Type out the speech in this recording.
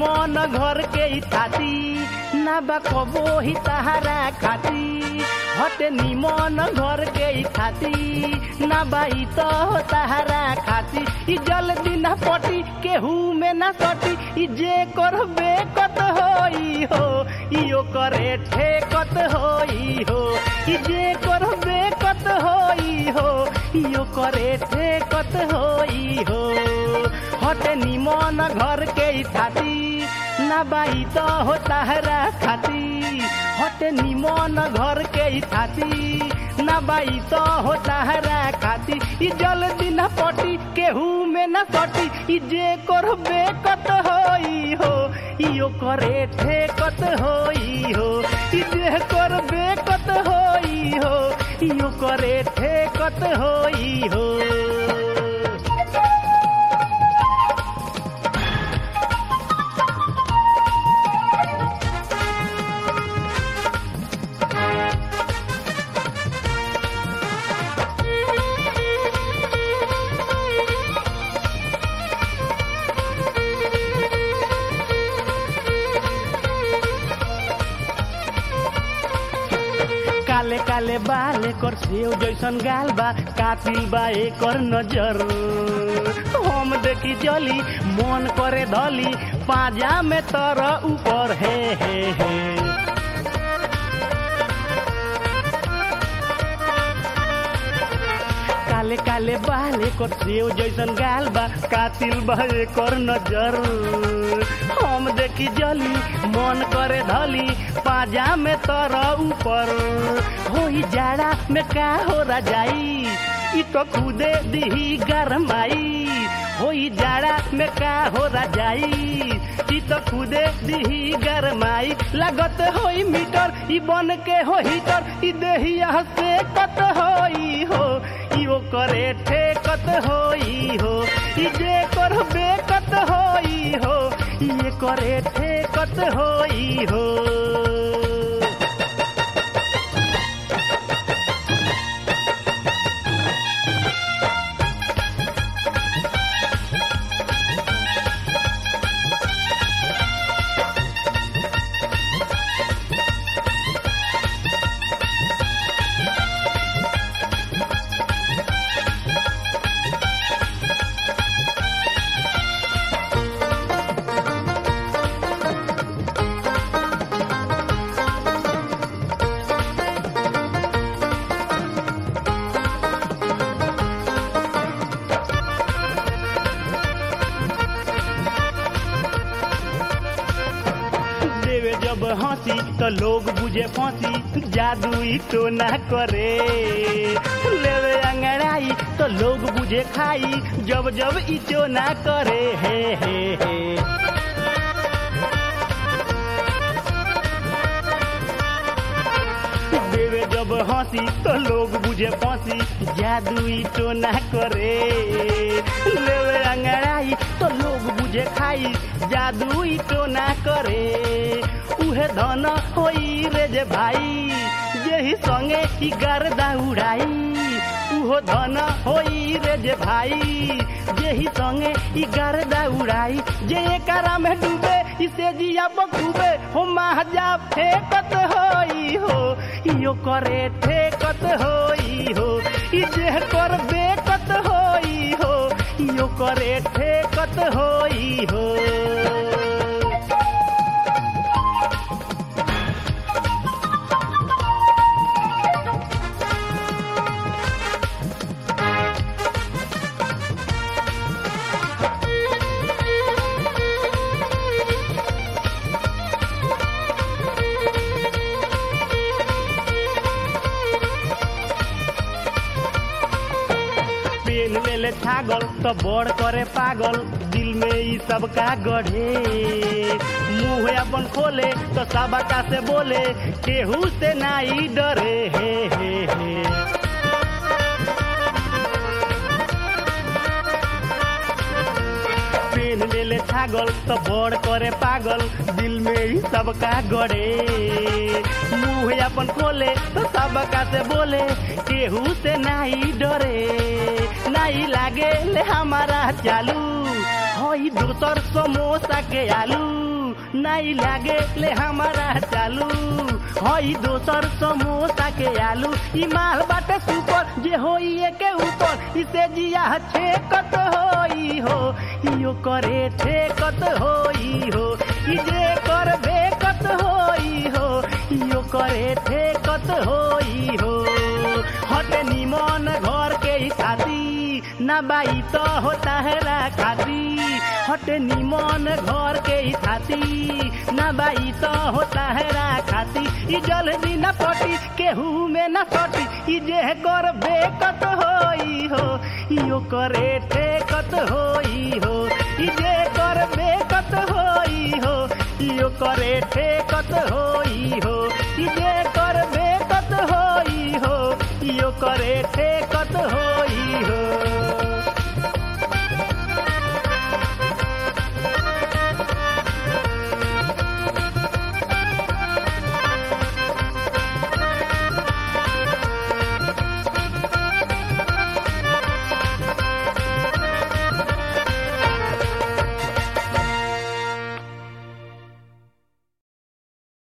निमन घर के ई थाती ना बा कबो ही तहारा खाती हटे निमन घर के ई थाती ना बा ई तो तहारा खाती ई जल्दी ना पटी केहू में ना सटी ई जे करबे कत होई हो इयो करे ठेकत होई हो ई जे करबे कत होई हो इयो करे ठेकत होई हो हटे निमन घर के ई थाती ना बाई तो हो तहरा खाती हटे निमन घर के ई थाती ना बाई तो हो तहरा खाती ई जल्दी ना पटी केहू में ना सटी ई जे करबे कत होई हो इयो करे ठेकत होई हो ई जे करबे कत होई हो इयो करे ठेकत होई हो काले काले बाल कर सेव जैसन गाल बा कातिल बा एकर नजर हम देखी जली मन करे धली पाजा में तर ऊपर हे हे हे काले काले बाल एकर सेव जैसन गाल बा कातिल बा एकर नजर हम देखी जली मन करे धली पाजा में तर ऊपर होई जाड़ा में का हो जाई ई तो खुदे दिही गरमाई होई जाड़ा में का हो जाई ई तो खुदे दिही गरमाई लागत होई मीटर ई बन के हो हीटर ई देहिया से कत होई हो इहो करे ठेकत होई हो ई जे करबे कत होई हो ये करे ठेकत होई हो देवे जब हंसी तो लोग बुझे फांसी जादू ही तो ना करे लेवे अंगड़ाई तो लोग बुझे खाई जब जब इचो ना करे हे हे हे देवे जब हंसी तो लोग बुझे फांसी जादू ही तो ना करे लेवे अंगड़ाई तो लोग बुझे खाई जादू ही तो ना करे उहे धन होई रे जे भाई जेही संगे ही गर्दा उड़ाई उहो धन होई रे जे भाई जेही संगे ई गर्दा उड़ाई जे एकरा में डूबे इसे जिया बखूबे हो महाजा फेकत होई हो इयो करे ठेकत होई हो ई जे कर बेकत होई हो इयो करे ठेकत होई हो पेन लेले छागल तो बड़ करे पागल दिल में ई सब का गढ़े मुंह अपन खोले तो सबका से बोले केहू से नाई डरे हे हे हे पेन लेले छागल तो बड़ करे पागल दिल में ही सबका गड़े मुंह अपन खोले तो सबका से बोले केहू से नहीं डरे नहीं लागे ले हमारा चालू हई दोसर समोसा के आलू नाई लागे ले हमारा चालू हई दोसर समोसा के आलू ई माल बाटे सुपर जे होई के ऊपर इसे जिया छेकत होई हो इयो करे ठेकत होई हो ई जे कर बेकत होई हो इयो करे ठेकत होई हो हटे निमन घर के ही खाती ना बाई तो होता है रा खाती हटे निमन घर के ही खाती ना बाई तो होता है रा खाती ई जल्दी न पटी केहू में न सटी ई जे कर बेकत होई हो इयो करे ठेकत होई हो ई जे कर बेकत होई हो इयो करे ठेकत होई